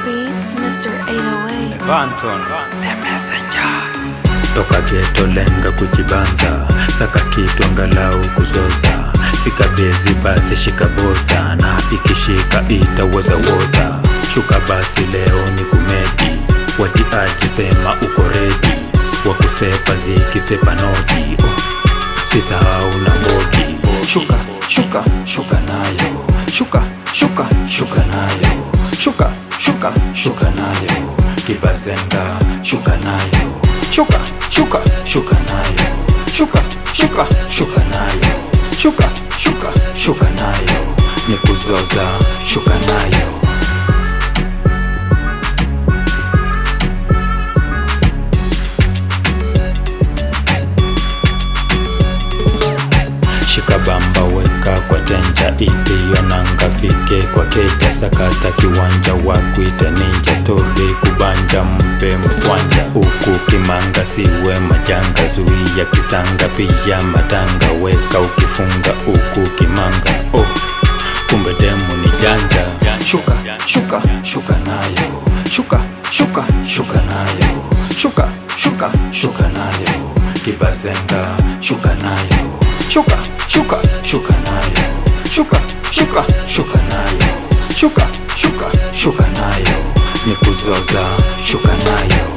beats, Mr. 808. Vanton toka geto lenga kujibanza saka kitu angalau kuzoza fika bezi basi shika boza na ikishika itawozawoza shuka basi leo ni kumedi watiaji sema uko redi wakusepa zikisepa noti oh, sisahau na bogi shuka shuka shuka nayo shuka shuka shuka nayo shuka shuka shuka nayo kibazenga shuka nayo shuka shuka shuka nayo shuka shuka shuka nayo shuka shuka shuka nayo ni kuzoza shuka nayo shika bamba weka kwa tenja itiyonanga fike kwa keja sakata kiwanja wa kuita ninja stori kubanja mpe mkwanja huku kimanga siwe majanga zuia kisanga pia matanga weka ukifunga huku kimanga oh, kumbe demu ni janja shuka shuka shuka nayo shuka shuka shuka nayo shuka shuka shuka nayo kibazenga shuka nayo shuka shuka shuka nayo shuka shuka shuka nayo shuka shuka shuka nayo ni kuzoza shuka nayo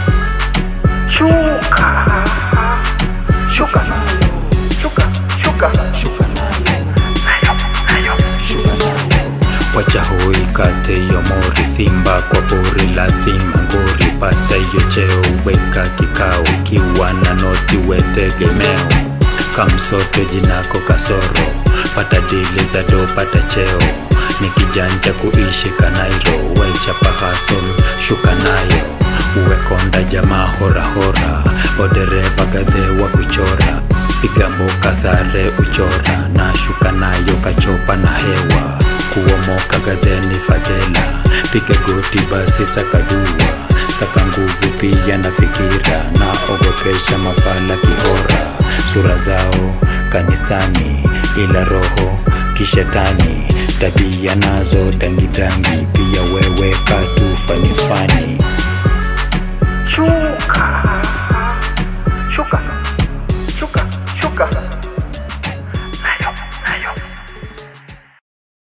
shuka shuka nayo shuka shuka shuka nayo shuka nayo wacha hoi kate yo mori simba kwa pori lazima ngori pata hiyo cheo weka kikao kiwa na noti wetegemeo kamsoto jinako kasoro pata dili za do pata cheo ni kijanja kuishi kanairo wechapa hasol shuka nayo uwekonda jamaa horahora odereva gadhe wa kuchora piga mboka sare uchora na shuka nayo kachopa na hewa kuomoka gadheni fadhela piga goti basi sakadua saka nguvu pia na fikira na ogopesha mafala kihora sura zao kanisani ila roho kishetani tabia nazo dangidangi pia wewe katufanifani